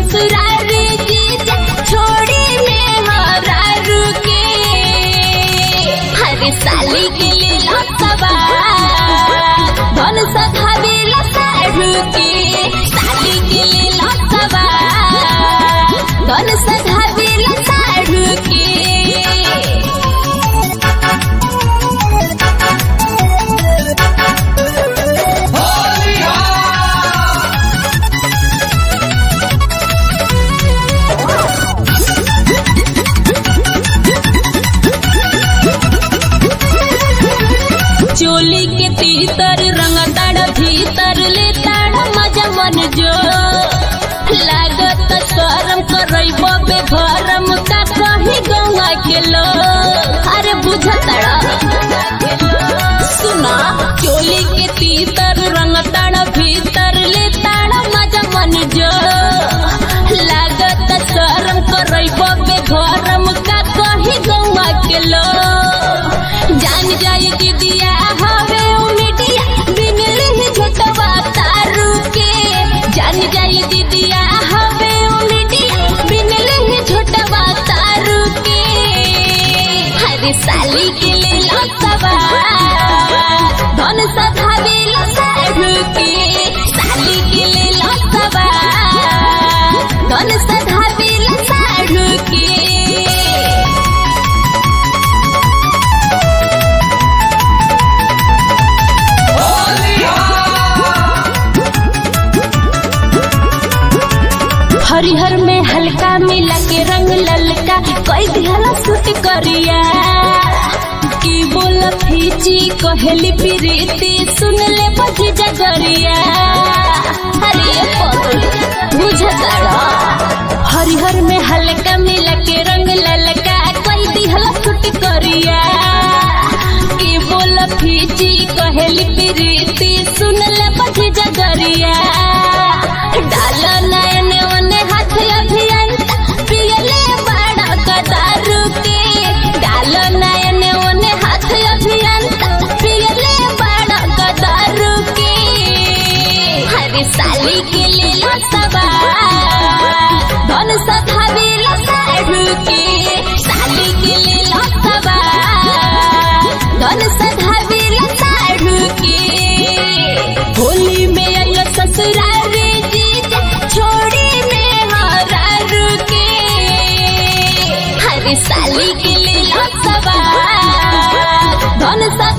ससुरारी जीजा छोड़ी में हरारू के हर साली के ले लसबा धन सधावे लसारू के साली के ले लसबा धन सधावे लसारू के चोली के तीतर रंग ताड़ भीतर ले ताड़ मजा मन जो लागत करम करब बे भरम का कही गौआ के लो अरे बुझतड़ा सुना चोली के तीतर रंग ताड़ भीतर ले ताड़ मजा मन जो लागत करम करब बे भरम का कही गौआ के लो जान जाई दीदिया हवे उमिटिया बिनली ही झटवा तारू के जान जाई दीदिया हवे उमिटिया बिनली ही झटवा तारू के हरे साली के ले लसवा धन सधावे लसारू के साली के ले लसवा धन सधावे लसारू के हरिहर में हल्का मिला के रंग ललका कोई दिहला सूट करिया की बोल फीची कहली प्रीति सुन ले बजी जगरिया अरे बुझताड़ा हरिहर में हल्का मिला के रंग ललका कोई दिहला सूट करिया की बोल फीची कहली प्रीति सुन ले बजी जगरिया डाल नयन ओने हाथ अभियंता पियले बड़ा कदारू के डाल नयन ओने हाथ अभियंता पियले बड़ा कदारू के हरे साली के ले लसबा धन सधावे लसारू के साली के ले लसबा धन सधावे लसारू के होली में आइल ससुरारी जीजा छोड़ी में हरारू के हरे साली के ले लसबा धन सधावे